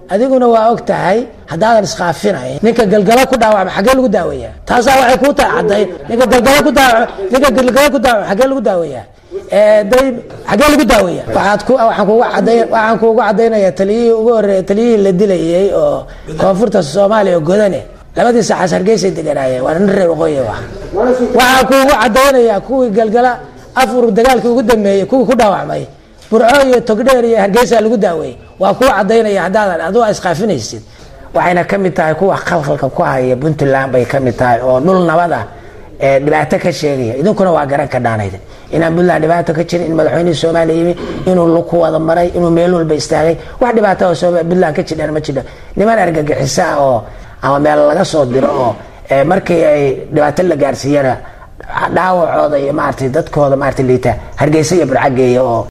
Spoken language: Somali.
adiguna waa og tahay haddaadan iskaafinayn ninka galgalo ku dhaawacma xaggee lagu daaweeyaa taasaa waxay kuu tahay caddayn ninka galgalo ku daawac ninka galgalo ku daawacma xaggee lagu daaweeyaa day xaggee lagu daaweeya waxaad ku waxaan kuuga cadday waxaan kuugu caddaynayaa taliyihii ugu horreeya taliyihii la dilayay oo koonfurta soomaaliya oo godane labadii saxaas hargeysay deganaayeen waa nin reer waqooyi ah waxaan kuugu caddaynayaa kuwii galgala afur dagaalkii ugu dambeeyey kuwii ku dhaawacmay burco iyo togdheer iyo hargeysa lagu daaweeyey waa kuu cadaynaya haddaadan adigu a iskaafinaysid waxayna ka mid tahay kuwa khalkhalka ku haya puntland bay ka mid tahay oo dhul nabad ah ee dhibaato ka sheegaya idinkuna waa garan ka dhaanayd inaan puntland dhibaato ka jirin in madaxweynihii soomaaliya yimi inuu luku wada maray inuu meel walba istaagay wax dhibaato oo puntland ka jidhaan ma jidho niman argagixiso ah oo ama meel laga soo diro oo markii ay dhibaato la gaarsiiyana dhaawacooda iyo maaragtay dadkooda maaragtay liita hargeysa iyo burcageeya oo